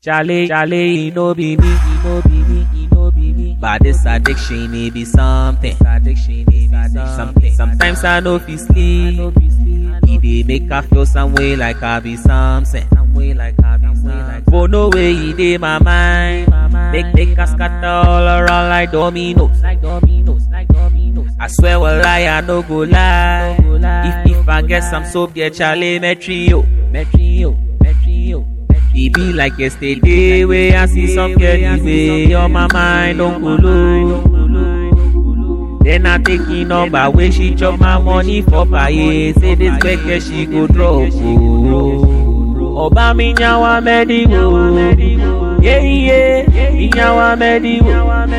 Chale, chale, e no be me, e no be me, e no be me. But this addiction, it be something. Addiction, it be something. Sometimes I know fi sleep. It dey make I feel some way like I be something. Some way like I be something. For no way it dey my mind. Make make us scatter all around like dominoes. Like dominoes, like dominoes. I swear well lie, I no go lie. If if I get some soap, get Charlie Metrio, Metrio, Metrio. E be like yesterday where I see some girl the way on my mind don't go low. Then I take in number where she chop my money for paye. Say this gbege she go drop. Oh. Ọba mi nyawa mẹ́díwò. Yeah, yeah, mi nyawa mẹ́díwò.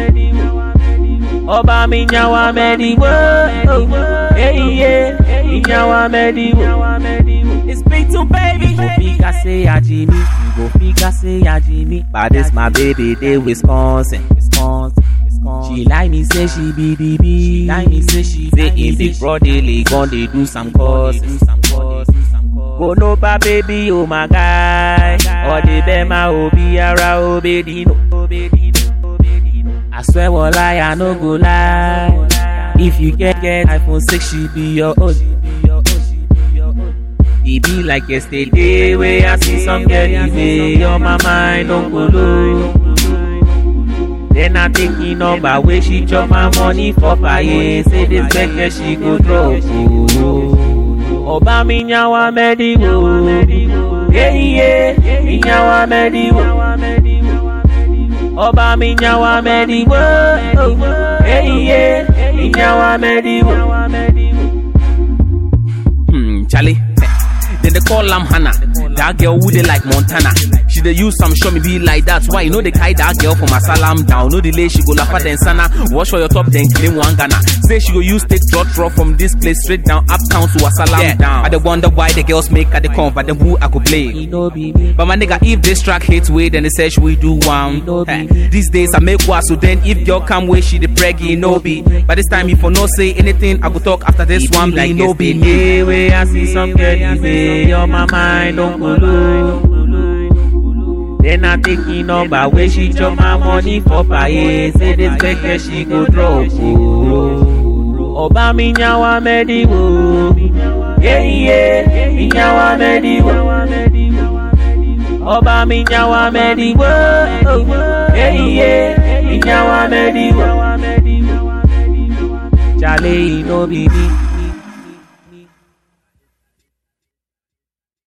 Ọba mi nyawa mẹ́díwò. Yeah, yeah, mi nyawa mẹ́díwò. It's big to baby. You go figure say ya Jimmy. You go figure say ya Jimmy. But this my baby, they Wisconsin. Wisconsin. Wisconsin. She like me say she be the B. She like me say she say in big brotherly gon' they do some courses. Go no ba baby, oh my guy. Or the bema obi ara obedino. I swear well lie, I no go lie. If you get get iPhone 6, she be your own. E be like yesterday where I see some girl the way on my mind don't go low. Then I thinking number where she chop my money for paye. Say this gbege she go drop. Oh. Ọba mi nyawa mẹ́díwò. Yeah, yeah, mi nyawa mẹ́díwò. Ọba mi nyawa mẹ́díwò. Yeah, yeah, mi nyawa mẹ́díwò. Hmm, Charlie. Then they call am Hannah. That girl who they like Montana. She dey use some show me be like that. Why you know they carry that girl from Asalam down? No delay, she go laugh at then sana. Wash for your top, then claim one Ghana. Say she go use take drop draw from this place straight down uptown to Asalam Yeah. down. I dey wonder why the girls make at the come, but then who I could blame. E no be me. But my nigga, if this track hits way, then they say she we do one. No be. Eh, These days I make one, so then if girl come way, she the preggy, no be. By this time, if I no say anything, I go talk after this one, like be no be. yesterday where I see some girl the way on my mind don't go low. Then I taking number where she chop my money for paye. Say this gbege she go drop. Oh. Ọba mi nyawa mẹ́díwò. Yeah, yeah, mi nyawa mẹ́díwò. Ọba mi nyawa mẹ́díwò. Yeah, yeah, mi nyawa mẹ́díwò. Chale, e no be me.